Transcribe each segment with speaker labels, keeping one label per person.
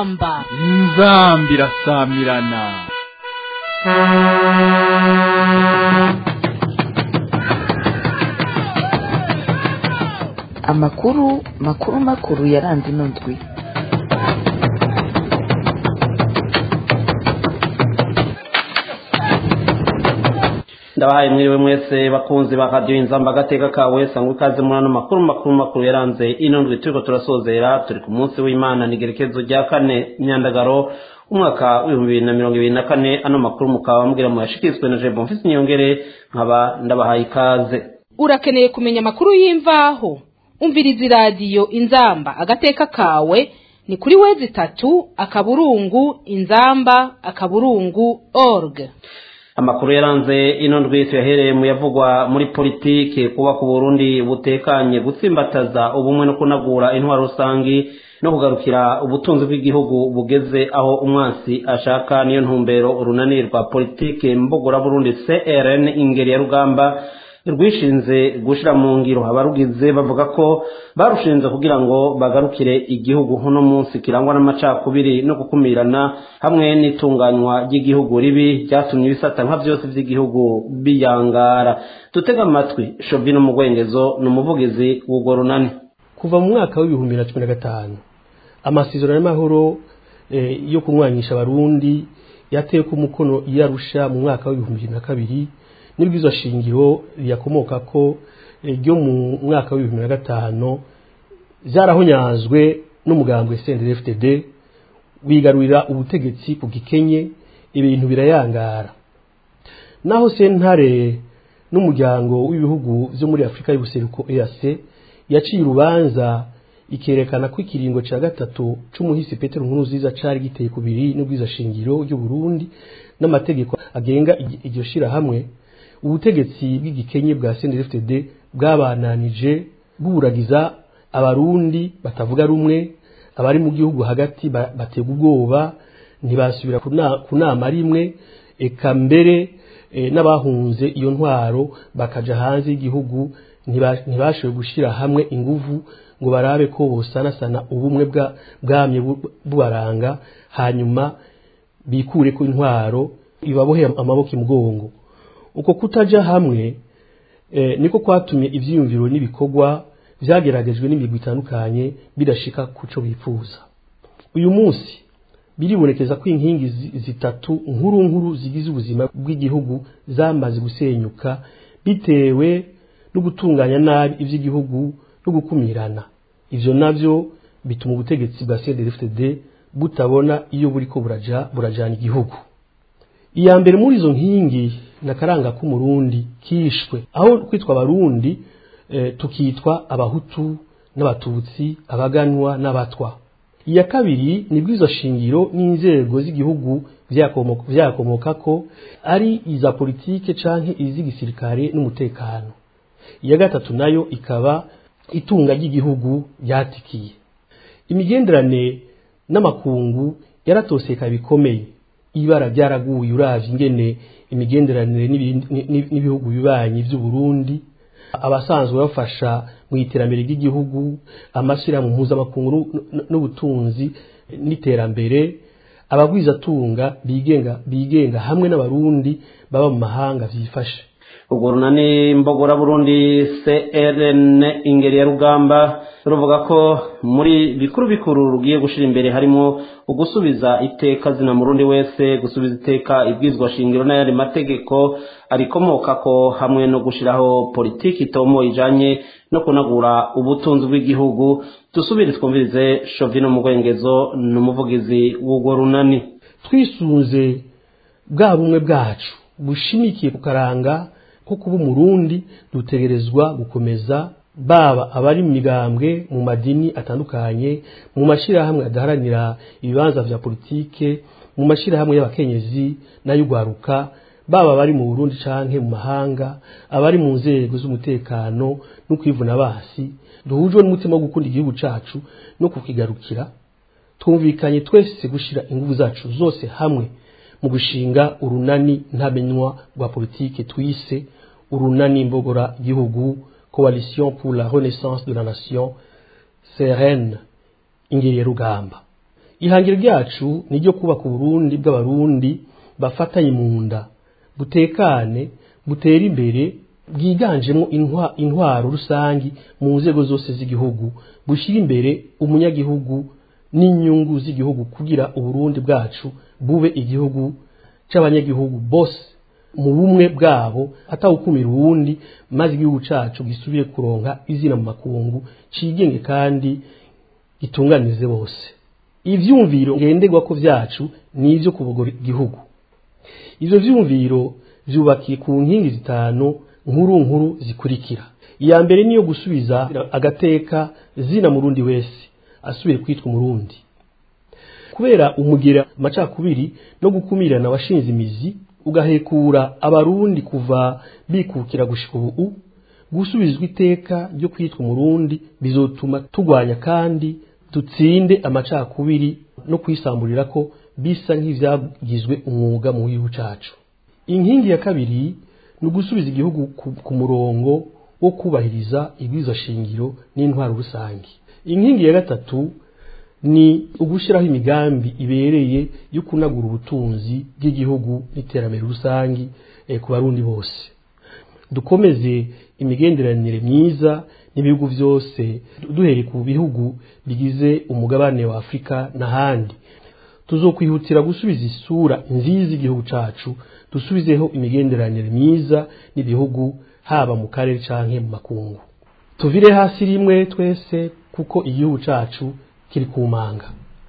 Speaker 1: inzamba
Speaker 2: inzambi irasamirana
Speaker 3: amakuru makuru makuru yaranze ino ndwi
Speaker 4: ndabahaye mwiriwe mwese bakunzi ba radiyo inzamba agateka kawe sangwa ikaze muri ano makuru makuru makuru yaranze ino ndwi turiko turasozera turi ku munsi w'imana n'igerekezo rya kane imyandagaro umwaka w'ibihumbi bibiri na mirongo ibiri na kane ano makuru mukaba mubwira mu yashikirizwe na jebo mfise inyongere nkaba ndabahaye ikaze
Speaker 1: urakeneye kumenya amakuru y'imvaho umviriza iradiyo inzamba agateka kawe ni kuri wezi itatu akaburungu inzamba akaburungu org
Speaker 4: amakuru yaranze ino ndwi tuyahereye mu yavugwa muri politiki kuba ku burundi butekanye gutsimbataza ubumwe no kunagura intwaro rusangi no kugarukira ubutunzi bw'igihugu bugeze aho umwansi ashaka niyo ntumbero urunani rwa politiki mbogora burundi crn ingeri ya rugamba rwishinze gushira mu ngiro abarugize bavuga ko barushinze kugira ngo bagarukire igihugu uno munsi kirangwa n'amacakubiri no gukumirana hamwe n'itunganywa ry'igihugu ribi ryatumye ibisata nka byose by'igihugu biyangara dutega amatwi shovino mugwengezo ni umuvugizi w'urwo runani
Speaker 5: kuva mu mwaka w'ibihumbi na cumi na gatanu amasezerano y'amahoro yo kumwanyisha abarundi yateye ku mukono iyarusha mu mwaka w'ibihumbi bibiri na kabiri n'ibwizo shingiro riyakomoka ko ryo mu mwaka w'ibihumbi na gatanu byarahonyanzwe n'umugambwe CNDD-FDD wigarurira ubutegetsi ku gikenye ibintu birayangara naho sentare n'umuryango w'ibihugu byo muri Afurika y'ubuseruko EAC yaciye urubanza ikerekana ko ikiringo cya gatatu c'umuhisi Petero Nkurunziza cari giteye kubiri n'ubwiza shingiro ry'u Burundi n'amategeko agenga iryo shirahamwe ubutegetsi bw'igikenye bwa CNDD-FDD bwabananije bwuragiza abarundi batavuga rumwe abari mu gihugu hagati batega ubwoba ntibasubira ku nama rimwe eka mbere n'abahunze iyo ntwaro bakaja hanze y'igihugu ntibashoboye gushyira hamwe inguvu ngo barabe ko bosanasana ubumwe bwamye bubaranga hanyuma bikure ku intwaro ibabohe amaboko imugongo uko kutaja hamwe niko kwatumye ivyiyumviro n'ibikorwa vyageragejwe n'imigwi itandukanye bidashika kuco bifuza uyu munsi biribonekeza ko inkingi zitatu nkuru nkuru zigize ubuzima bw'igihugu zamaze gusenyuka bitewe no gutunganya nabi ivy'igihugu no gukumirana ivyo navyo bituma ubutegetsi bwa CNDD-FDD butabona iyo buriko buraja burajana igihugu iya mbere muri izo nkingi nakaranga k'umurundi kishwe aho kwitwa abarundi e, tukitwa abahutu n'abatutsi abaganwa n'abatwa iya kabiri ni bwizo shingiro n'inzego z'igihugu vyakomoka ko ari iza politike canke iz'igisirikare n'umutekano iya gatatu nayo ikaba itunga ry'igihugu ryatikiye imigenderane n'amakungu yaratoseka bikomeye ibara byaraguye uravye ingene imigenderanire n'ibihugu bibanyi by'u Burundi abasanzwe bafasha mu iterambere ry'igihugu amashyirahamwe mpuzamakungu n'ubutunzi n'iterambere abagwizatunga bigenga bigenga hamwe n'abarundi baba mu mahanga vyifashe
Speaker 4: urwo runani mbogora burundi crn ingeri ya rugamba ruvuga ko muri bikuru bikuru rugiye gushira imbere harimo ugusubiza iteka zina murundi wese gusubiza iteka ibwizwa shingiro n'ayandi mategeko arikomoka ko hamwe no gushiraho politiki itomo ijanye no kunagura ubutunzi bw'igihugu dusubire twumvirize shovino mugwengezo ni umuvugizi w'urwo runani
Speaker 5: twisunze bwa bumwe bwacu bushimikiye ku karanga ko kuba umurundi dutegerezwa gukomeza baba abari mu migambwe mu madini atandukanye mu mashyirahamwe adaharanira ibibanza vya politike mu mashyirahamwe y'abakenyezi n'ay'ugwaruka baba abari mu burundi canke mu mahanga abari mu nzego z'umutekano no kwivuna basi duhujwe n'umutima wo gukunda igihugu cacu no kukigarukira twumvikanye twese gushira inguvu zacu zose hamwe mu gushinga urunani ntamenywa rwa politike twise urunani mbogora gihugu coalition pour la renaissance de la nation CRN ingeri ya rugamba ihangiro ryacu ni ryo kubaka uburundi bw'abarundi bafatanye mu nda butekane butera imbere bwiganjemo intwa- intwaro rusangi mu nzego zose z'igihugu bushyira imbere umunyagihugu n'inyungu z'igihugu kugira uburundi bwacu bube igihugu c'abanyagihugu bose mu bumwe bwabo atawukumira uwundi maze igihugu cacu gisubire kuronka izina mu makungu cigenge kandi gitunganize bose ivyumviro ngenderwako vyacu ni ivyo kubogora igihugu ivyo vyumviro vyubakiye ku nkingi zitanu nkuru nkuru zikurikira iya mbere niyo gusubiza agateka zina murundi wese asubire kwitwa umurundi kubera umugira amacakubiri no gukumirana washinze imizi ugahekura abarundi kuva bikukira gushika ubu gusubizwa iteka ryo kwitwa umurundi bizotuma tugwanya kandi dutsinde amacakubiri no kwisamburira ko bisa nk'ivyagizwe umwuga mu gihugu cacu inkingi ya kabiri ni ugusubiza igihugu ku, ku murongo wo kubahiriza ibwirizwa shingiro n'intwaro rusange inkingi ya gatatu ni ugushyiraho imigambi ibereye yo kunagura ubutunzi bw'igihugu n'iterambere rusange eh, ku barundi bose dukomeze imigenderanire myiza n'ibihugu byose duhereye ku bihugu bigize umugabane wa afurika n'ahandi tuzokwihutira gusubiza isura nziza igihugu cacu dusubizeho imigenderanire myiza n'ibihugu haba mu karere canke mu makungu tuvire hasi rimwe twese kuko igihugu cacu kiri ku manga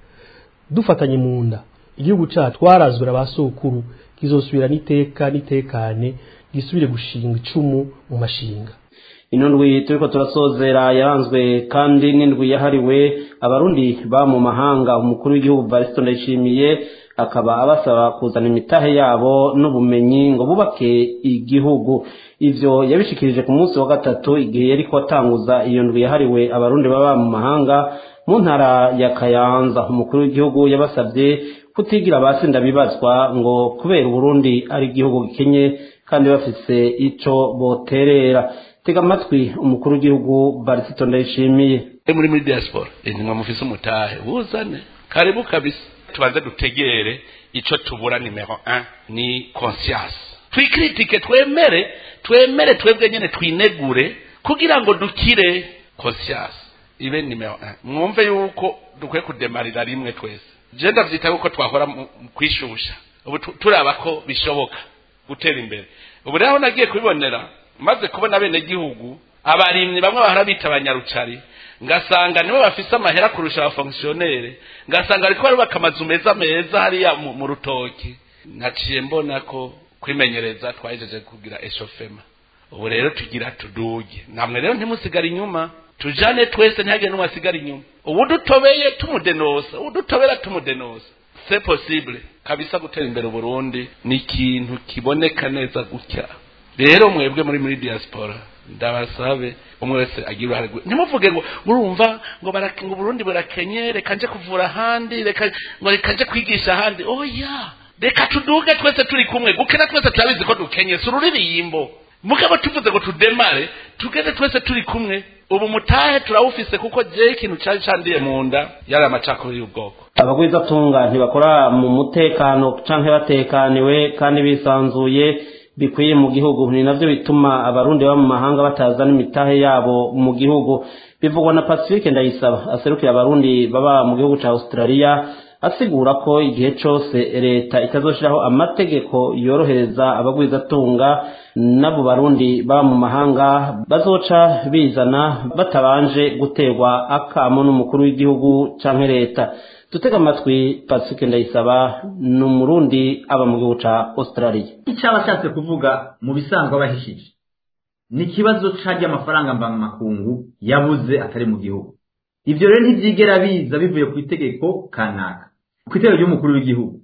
Speaker 5: dufatanye mu nda igihugu cacu twarazwe ba sokuru kizosubira n'iteka n'itekane gisubire gushinga icumu mu mashinga
Speaker 4: ino ndwi turiko turasozera yaranzwe kandi n'indwi yahariwe abarundi ba mu mahanga umukuru w'igihugu varisito ndayishimiye akaba abasaba kuzana imitahe yabo n'ubumenyi ngo bubake igihugu ivyo yabishikirije ku munsi wa gatatu igihe yariko atanguza iyo ndwi yahariwe abarundi baba mu mahanga mu ntara ya kayanza umukuru w'igihugu yabasabye kutigira abasinda bibazwa ngo kubera uburundi ari igihugu gikenye kandi bafise ico boterera tega amatwi umukuru w'igihugu barisito ndayishimiye
Speaker 6: muri muri diaspora intumwa mufise umutahe buzane karibu kabisa tubanze dutegere ico tubura nimero 1 ni conscience twikritike twemere twemere twebwe nyene twinegure kugira ngo dukire conscience ibe nimero 1 mwumve yuko dukwiye kudemarira rimwe twese je ndavyita yuko twahora mu mu kwishusha ubu tu- turaba ko bishoboka gutera imbere ubu rero aho nagiye kubibonera maze kubona bene gihugu abarimyi bamwe bahora bita abanyarucari ngasanga nibo bafise amahera kurusha abafonkisiyonere ngasanga bariko barubaka amazu meza meza hariya mu, mu rutoki naciye mbona ko kwimenyereza twahejeje kugira eshofema ubu rero tugira tuduge namwe rero ntimusigare inyuma tujane twese ntihagire n'umwe asigara inyuma ubu dutobeye tumudenosa ubu dutobera tumudenosa c'est possible kabisa gutera imbere uburundi ni ikintu kiboneka neza gutya rero mwebwe muri muri diaspora ndabasabe umwe wese agira uruhare rwe ntimuvuge ngo murumva ngo barake- ngo uburundi burakenye reka nje kuvura ahandi reka ngo reka nje kwigisha ahandi oya reka tuduge twese turi kumwe gukena twese turabizi ko dukenye si ururirimbo mugabo tuvuze ngo tudemare tugende twese turi kumwe ubu mutahe turawufise kuko jewe ikintu cari candiye mu nda yari amacakubiri y'ubwoko
Speaker 4: abagwizatunga ntibakora mu mutekano canke batekaniwe kandi bisanzuye bikwiye mu gihugu ni navyo bituma abarundi baba mu mahanga batazana imitahe yabo mu gihugu bivugwa na pacifique ndayisaba aserukira abarundi baba mu gihugu ca australia asigura ko igihe cose leta itazoshiraho amategeko yorohereza abagwizatunga n'abo barundi baba mu mahanga bazoca bizana batabanje guterwa akamo n'umukuru w'igihugu canke leta dutega amatwi pacifique ndayisaba ni umurundi aba mu gihugu ca australia
Speaker 7: icyo aba ashatse kuvuga mu bisanzwe aba ahishije ni ikibazo c'arya amafaranga mvamakungu yabuze atari mu gihugu ivyo rero ntivyigera biza bivuye ku itegeko kanaka ku itegeko ry'umukuru w'igihugu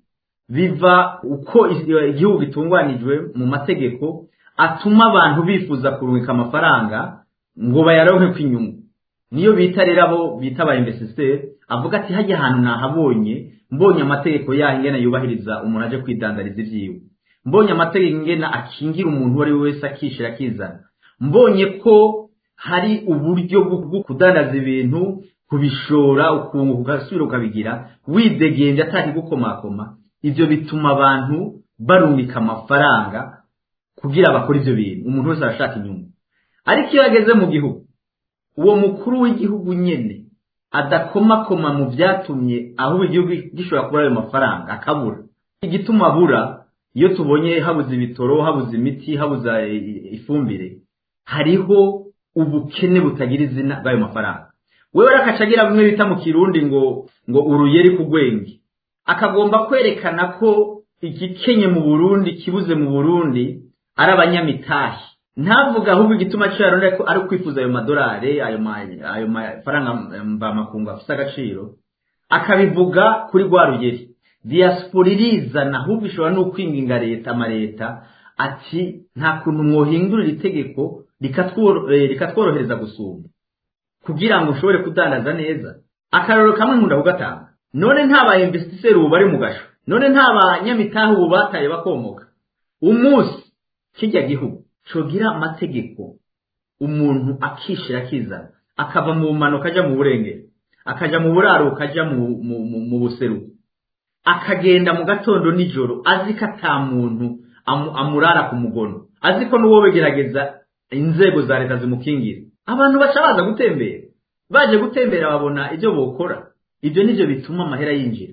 Speaker 7: biva uko is- igihugu gitunganijwe mu mategeko atuma abantu bifuza kurungika amafaranga ngo bayaronke kw'inyungu niyo bita rero abo bita aba investisseur avuga ati hajya ahantu nahabonye mbonye amategeko yaho ingene yubahiriza umuntu aje kwidandariza ivyiwe mbonye amategeko ingene akingira umuntu uwo ari we wese akishira akizana mbonye ko hari uburyo bwo bwo kudandaza ibintu kubishora ukunguka ugasubira ukabigira widegenje atakigukomakoma ibyo bituma abantu barumika amafaranga kugira bakore ibyo bintu umuntu wese arashaka inyungu ariko iyo ageze mu gihugu uwo mukuru w'igihugu nyine adakomakoma mu byatumye ahubwo igihugu gishobora kubura ayo mafaranga akabura igituma abura iyo tubonye habuze ibitoro habuze imiti habuze ifumbire hariho ubukene butagira izina bw'ayo mafaranga wewe rakaca agira bimwe bita mu kirundi ngo ngo uruyeri ku gwenge akagomba kwerekana ko igikenye mu burundi kibuze mu burundi ari abanyamitahi ntavuga ahubwo igituma cyo yaronda ko ari ukwifuza ayo madolari ayo ayo mafaranga mvamakungu afite agaciro akabivuga kuri rwa rugeri diaspora irizana ahubwo ishobora no kwinginga leta amaleta ati nta kuntu mwohindurira itegeko rikatworohereza gusumba kugira ngo ushobore kudandaza neza akararo kamwe nkunda kugatanga none nta ba investisseur ubu bari mu gasho none nta banyamitahe ubu bataye bakomoka umunsi kijya gihugu cogira amategeko umuntu akishira akizana akava mu bumanuka ajya mu burengero akaja mu buraruko ajya mu buseruko akagenda mu gatondo nijoro azi ko ata muntu amurara ku mugono azi ko n'uwo begerageza inzego za leta zimukingira abantu baca baza gutembera baje gutembera babona ibyo bokora ibyo nibyo bituma amahera yinjira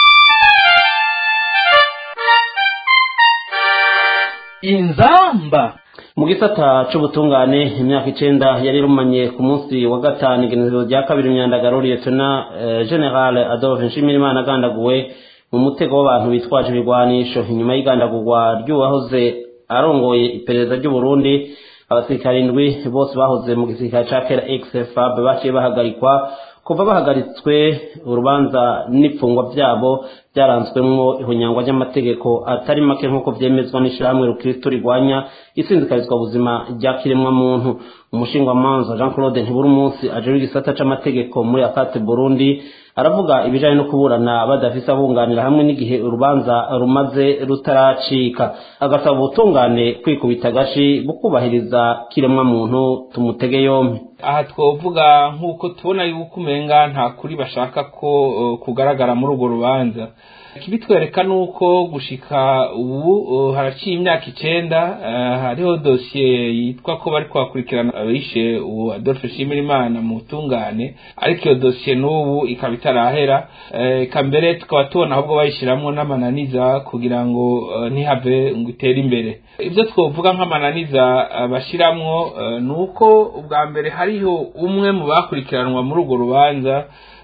Speaker 2: inzamba
Speaker 4: mu gisata c'ubutungane imyaka icenda yari irumanye ku munsi wa gatanu igenekerezo rya kabiri imyandagaro liyetona general adolphe nshimirimana agandaguwe mu mutego w'abantu bitwaje ibigwanisho inyuma y'igandagurwa ry'uwahoze arongoye iperereza ry'uburundi abasirikare indwi bose bahoze mu gisirikare ca kera xfab baciye bahagarikwa kuva bahagaritswe urubanza n'ipfungwa byabo byaranzwemwo ihunyangwa ry'amategeko atari make nk'uko vyemezwa n'ishirahamwe rukristo rigwanya isinzikarizwa buzima rya kiremwa muntu umushingwamanza jean claude ntiburi umunsi ajejwe igisata c'amategeko muri akate burundi aravuga ibijanye no kuburana badafise abunganira hamwe n'igihe urubanza rumaze rutaracika agasaba ubutungane kwikubita agashi bukubahiriza kiremwa muntu tumutege yompi
Speaker 8: aha twovuga nk'uko tubona yuko umenga nta kuri bashaka ko uh, kugaragara muri urwo rubanza ikibitwereka ni uko gushika ubu uh, haraciye imyaka icenda uh, hariho dosiye yitwa ko bari kuhakurikirana abishe uwo adolphe nshimirimana mu butungane ariko iyo dosiye n'ubu ikaba itarahera eka mbere tukaba tubona ahubwo bayishiramwo n'amananiza kugira ngo ntihave ngo itere imbere ibyo twovuga nk'amananiza bashiramwo ni uko ubwa mbere hariho umwe mu bakurikiranwa muri urwo rubanza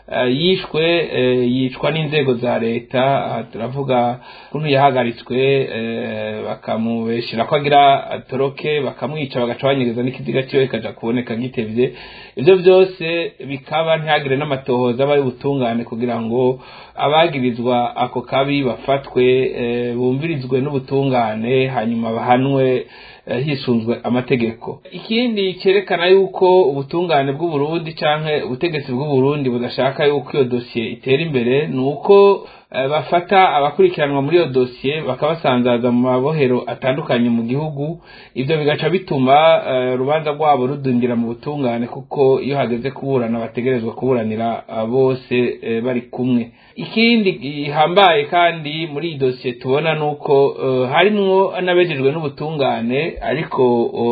Speaker 8: yishwe yicwa n'inzego za leta turavuga ukuntu yahagaritswe bakamubeshyira ko agira atoroke bakamwica bagaca banyegeza n'ikiziga cyiwe kikaja kuboneka gitevye ibyo byose bikaba ntihagire n'amatohoza aba y'ubutungane kugira ngo abagirizwa ako kabi bafatwe bumvirizwe n'ubutungane hanyuma bahanwe hisunzwe amategeko ikindi cyerekana yuko ubutungane bw'uburundi canke ubutegetsi bw'uburundi budashaka yuko iyo dosiye itera imbere ni uko bafata abakurikiranwa muri iyo dosiye bakabasanzaza mu mabohero atandukanye mu gihugu ibyo bigaca bituma urubanza rwabo rudundira mu butungane kuko iyo hageze kuburana bategerezwa kuburanira bose bari kumwe ikindi gihambaye kandi muri iyi dosiye tubona ni uko harimwo n'abejejwe n'ubutungane ariko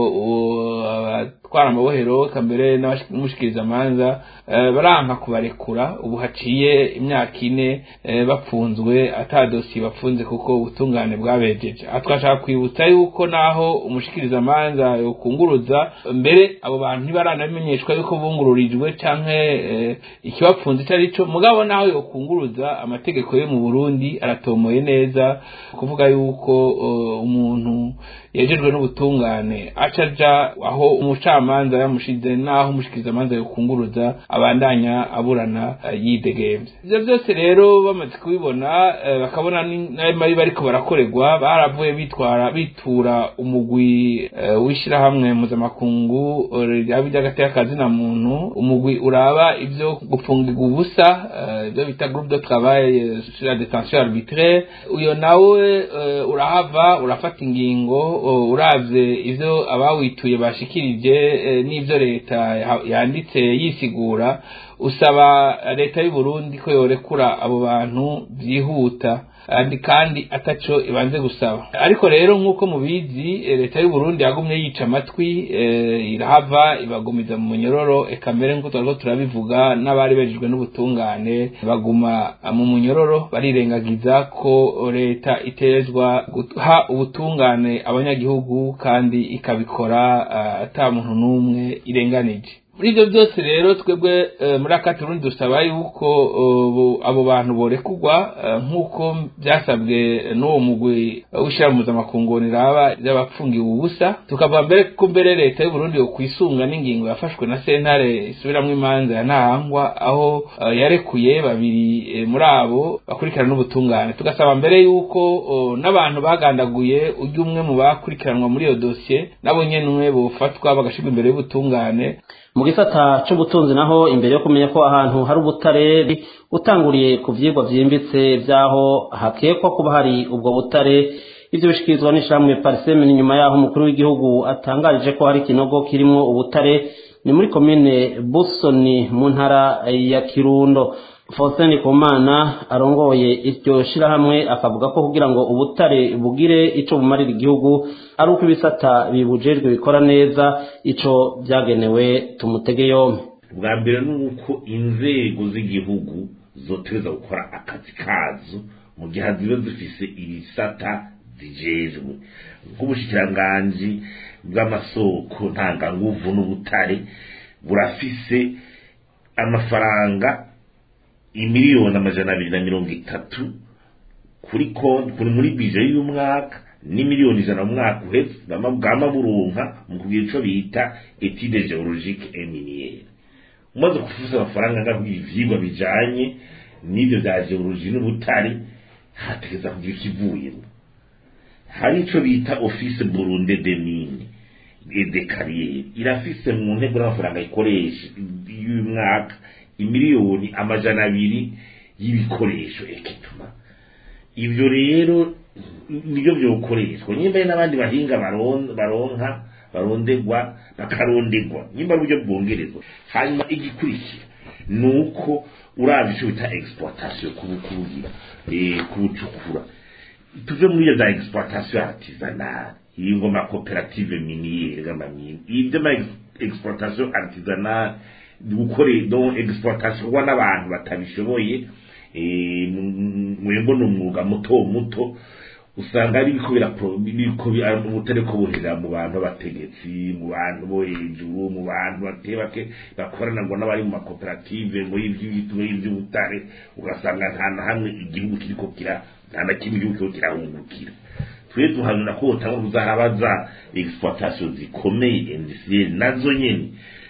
Speaker 8: abatwara amabohero kambere n'umushikirizamanza baranka kubarekura ubu haciye imyaka ine bapfunzwe ata dosiye bapfunze kuko ubutungane bwabejeje aha twashaka kwibutsa yuko naho umushikirizamanza yokunguruza mbere abo bantu ntibaranabimenyeshwa yuko bungururijwe canke ikibapfunze icyo ari cyo mugabo naho yokunguruza amategeko yo mu burundi aratomoye neza kuvuga yuko umuntu yejejwe n'ubutungane acaja aho umucamanza yamushize naho umushikirizamanza yokunguruza abandanya aburana yidegemvye ivyo byose rero bamaze kubibona bakabona n'ayo mabi bariko barakorerwa baravuye bitwara bitura umugwi w'ishirahamwe mpuzamakungu ryaba iry'agateka na muntu umugwi uraba ivyo gufungirwa ubusa ivyo bita groupe de travail sur la détention arbitraire uyo nawe urahava urafata ingingo uravye ivyo abawituye bashikirije eh, n'ivyo leta ya- yanditse yisigura usaba leta y'u Burundi ko yorekura abo bantu byihuta kandi kandi ataco ibanze gusaba ariko rero nk'uko mubizi eh, leta y'u Burundi yagumye yica amatwi eh, irahava ibagumiza mu munyororo eka mbere nk'uko twariko turabivuga n'abari bejejwe n'ubutungane baguma mu munyororo barirengagiza ko leta itezwa guha ubutungane abanyagihugu kandi ikabikora ah, ata muntu n'umwe irenganije muri ibyo byose rero twebwe eh, muri aka turundi dusaba yuko eh, bo- abo bantu borekurwa eh, nk'uko byasabwe n'uwo mugwi w'ishyirahamwe mpuzamakungu riraba ry'abapfungiwe ubusa tukavuga mbere ko mbere leta y'u Burundi yokwisunga n'ingingo yafashwe na sentare isubiramwo imanza ya ntahangwa aho eh, yarekuye babiri eh, muri abo bakurikirana n'ubutungane tugasaba mbere yuko oh, n'abantu bagandaguye ujya umwe mu bakurikiranwa muri iyo dosiye nabo nyene bofatwa bagashirwa imbere y'ubutungane
Speaker 4: mu gisata c'ubutunzi naho imbere yo kumenya ko ahantu hari ubutare utanguriye ku vyigwa vyimbitse vyaho hakekwa kuba hari ubwo butare ivyo bishikirizwa n'ishamwe pariseme ni nyuma yaho umukuru w'igihugu atangarije ko hari ikinogo kirimwo ubutare ni muri komine busoni mu ntara ya kirundo Faustin Kumana arongoye iryo shirahamwe akavuga ko kugira ngo ubutare bugire ico bumarira igihugu ari uko ibisata bibujejwe bikora neza ico vyagenewe tumutege yompe
Speaker 9: bwa mbere ni uko inzego z'igihugu zoteza gukora akazi kazo mu gihe ziba zifise ibisata zijejwe nk'ubushikiranganji bw'amasoko ntanganguvu n'ubutare burafise amafaranga imiliyoni amajana abiri na mirongo itatu kuri konti kuri muri bije y'umwaka n'imiliyoni ijana mu mwaka uhetse bama bwama burunka mu kugira ico bita etude geologique et minière umaze kufuza amafaranga ngaho ivyigwa bijanye n'ivyo vya geologie n'ubutare hategeza kugira ikivuyemo hari ico bita office burunde de mine et de carrière irafise mu ntego n'amafaranga ikoresha y'uyu mwaka imiliyoni amajana abiri y'ibikoresho ekipuma ivyo rero nibyo byokoreshwa nyimba ari n'abandi bahinga baron- baronka barondegwa bakarondegwa nyimba ari uburyo bwongerezwa hanyuma igikurikira ni uko uravye ico bita exploitation kubukurugira eh, kubucukura tuve muri iyo za exploitation artisanale iyi ngo ma koperative miniere g'amamine ibyo ma ex- exploitation artisanale gukore donc exploitation kuba n'abantu batabishoboye eh, mu- mwengo ni umwuga muto muto usanga ari biriko birapro- biriko bi- ari ubutare ko buhera mu bantu b'abategetsi mu bantu bo hejuru mu bantu bake bake bakorana ngo n'abari mu makoperative ngo y'ivy'ibiti ngo y'ivy'ubutare ugasanga nta na hamwe igihugu kiriko kira nta na kimwe igihugu kiriko kirahungukira twe duhanura ko botanga kuzarabaza exploitation zikomeye industrielle nazo nyene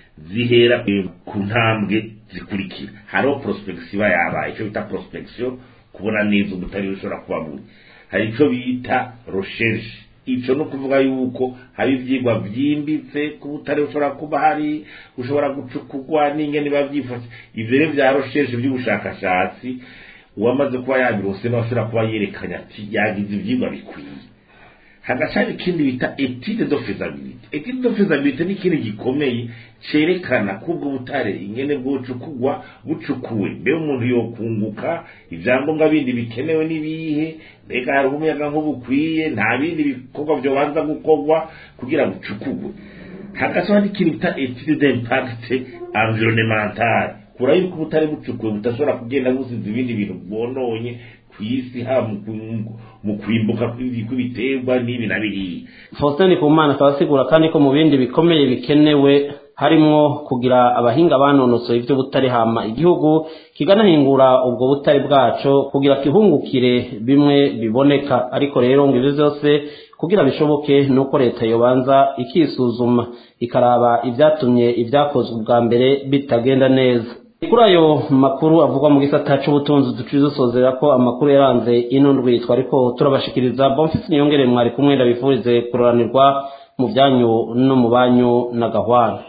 Speaker 9: zihera eh, ku ntambwe zikurikira hariho prospection iba yabaye icyo bita prospection kubona neza ubutari bushobora kuba buri hari icyo bita recherche icyo ni ukuvuga yuko hari ibyigwa byimbitse ku butare bushobora kuba hari bushobora gucukurwa n'ingene biba byifashe ibyo rero bya recherche by'ubushakashatsi uwamaze kuba yabirose nawe ashobora kuba yerekanye ati yagize ibyigwa bikwiye hagashari ikindi bita etide de faisabilité etide de faisabilité ni ikintu gikomeye cerekana ko ubwo butare ingene bwocukugwa bucukuwe mbe umuntu yokunguka ivyangombwa bindi bikenewe n'ibihe mbega hari umuyaga nk'ubukwiye nta bindi bikorwa vyobanza gukorwa kugira bucukugwe hagaca hari ikintu bita etide d'impact environnemental kura yuko ubutare bucukuwe budashobora kugenda busize ibindi bintu bwononye kw'isi haba mu ku- mu kwimbuka kw'ibi- kw'ibiterwa n'ibi na biriya
Speaker 4: Faustin Kumana akaba asigura kandi ko mu bindi bikomeye bikenewe harimwo kugira abahinga banonosoye ivy'ubutare hama igihugu kiganahingura ubwo butare bwaco kugira kihungukire bimwe biboneka ariko rero ngo ivyo vyose kugira bishoboke nuko leta yobanza ikisuzuma ikaraba ivyatumye ivyakozwe ubwa mbere bitagenda neza kuri ayo makuru avugwa mu gisata c'ubutunzi duciye dusozera ko amakuru yaranze ino ndwi twariko turabashikiriza bonfisi niyongere mwari kumwe ndabifurize kuroranirwa mu byanyu no mu banyu na gahwana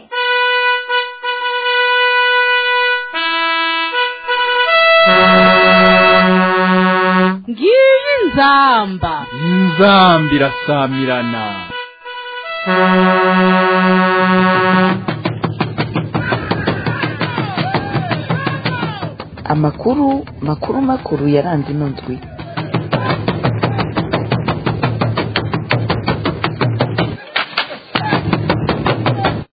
Speaker 1: ngiyi nzamba
Speaker 2: inzambi irasamirana
Speaker 3: amakuru makuru makuru yaranze ino ndwi